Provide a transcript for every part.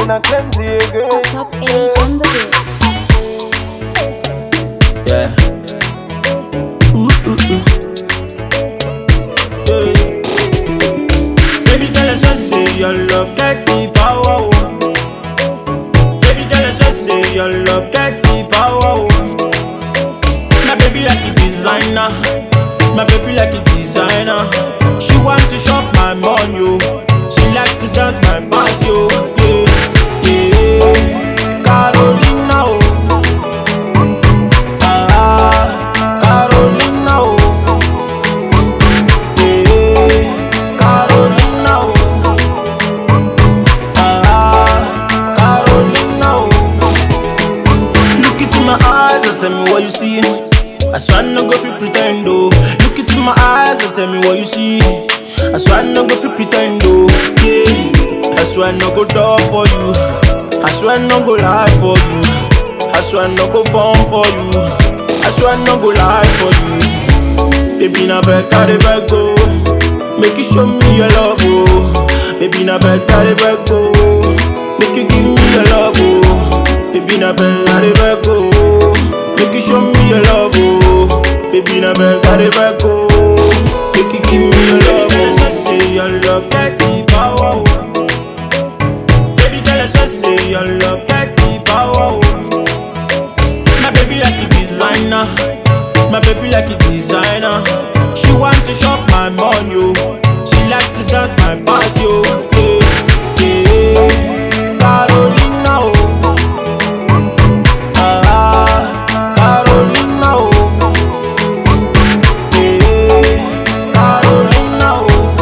in a cleansing again. Top age on the beat. Yeah. Ooh, ooh, ooh. Yeah. Baby girl, I just say your love get the power. oh. Baby girl, I just say your love get the power. oh. My baby like a designer. My baby like a designer. She want to shop my money, yo. She like to dance my body, yo. Yeah, yeah. Carolina, oh. Ah, Carolina, oh. Eh, Carolina, oh. Ah, Carolina, oh. Look into my eyes and tell me what you see. I swear I no go fit pretend, oh. Look into my eyes and tell me what you see. I swear I no go fit pretend, oh. Yeah. I swear I no go door for you. I swear I no go lie for you. I swear I no go phone for you. I swear I no go lie for you. Baby, na beg, I dey beg, go. Make you show me your love, oh. Baby, na beg, I dey beg, go. Make you give me your love, oh. Baby, na beg, I dey beg, go. Make you show me your love, oh. Baby, na beg, I dey beg, go. Make you give me your love, oh. Say your love get the power, oh. Baby, tell us just say your love get the power, oh. My baby like a designer. My baby like a designer. She want to shop my money, yo. She like to dance my body, yo. Yeah, yeah. Carolina, oh. Ah, Carolina, oh. Yeah, Carolina, oh.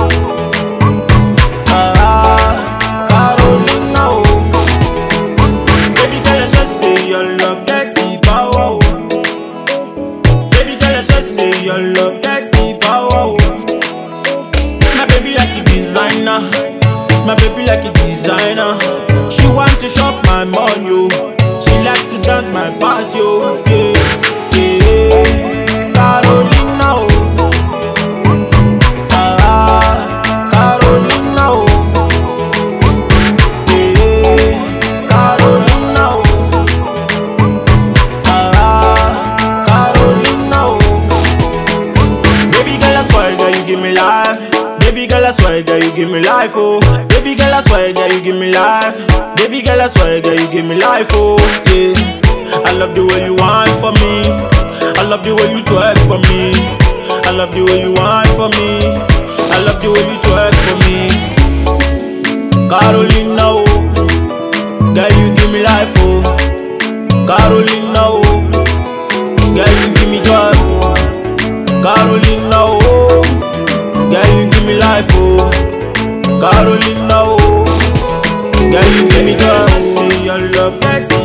Ah, Carolina, oh. Baby girl, I just say your love get the power. oh. Baby girl, I just say your love get the power. oh. My baby like a designer. My baby like a designer. She want to shop my money, yo. She like to dance my body, yo. Yeah, yeah. Carolina, oh. Ah, Carolina, oh. Yeah, Carolina, oh. Ah, Carolina, oh. Baby girl, I swear, girl, you give me life. Baby girl, I swear, girl, you give me life, oh. Baby girl, I swear, girl, you give me life. Baby girl, I swear, girl, you give me life, oh. Yeah. I love the way you whine for me. I love the way you twerk for me. I love the way you whine for me. I love the way you twerk for me. Carolina, oh. Girl, you give me life, oh. Carolina, oh. Girl, you give me joy, oh. Carolina, oh. Girl, you give me life, oh. Carolina, oh. Girl, you give me joy, oh. Say your love, get